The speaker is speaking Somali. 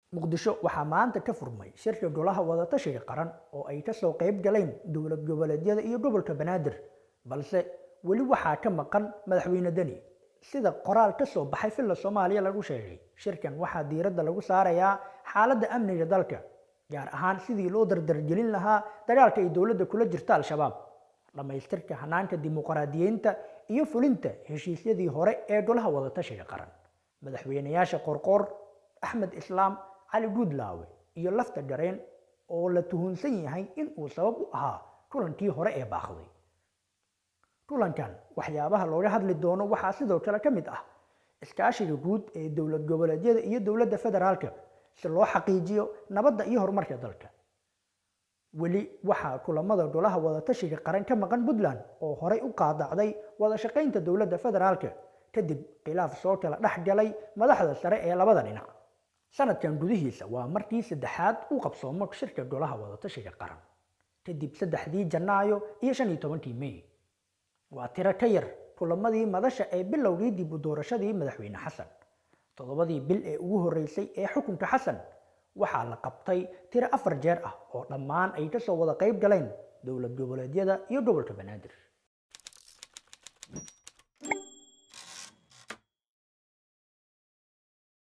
muqdisho waxaa maanta ka furmay shirka golaha wadatashiga qaran oo ay kasoo qayb galeen dowlad goboleedyada iyo gobolka banaadir balse weli waxaa ka maqan madaxweyne deni sida qoraal ka soo baxay filla soomaaliya lagu sheegay shirkan waxaa diiradda lagu saarayaa xaaladda amniga dalka gaar ahaan sidii loo dardargelin lahaa dagaalka ay dowladda kula jirta al-shabaab dhammaystirka hanaanka dimuqraadiyeynta iyo fulinta heshiisyadii hore ee golaha wadatashiga qaran madaxweynayaasha qorqoor axmed islaam cali guudlaawe iyo lafta gareen oo la tuhunsan yahay in uu sabab u ahaa kulankii hore ee baaqday kulankan waxyaabaha looga hadli doono waxaa sidoo kale ka mid ah iskaashiga guud ee dowlad goboleedyada iyo dowladda federaalka si loo xaqiijiyo nabadda iyo horumarka dalka weli waxaa kulamada golaha wadatashiga qaran ka maqan puntland oo horey u qaadacday wada shaqaynta dowladda federaalka kadib khilaaf soo kala dhex galay madaxda sare ee labada dhinac sanadkan gudihiisa waa markii saddexaad u qabsoomo shirka golaha wadatashiga qaran kadib saddexdii janaayo iyo shan iyo tobankii mey waa tiro ka yar kulamadii madasha ee bilowgii dib u doorashadii madaxweyne xasan toddobadii bil ee ugu horreysay ee xukunka xasan waxaa la qabtay tiro afar jeer ah oo dhammaan ay kasoo wada qayb galeen dowlad goboleedyada iyo gobolka banaadir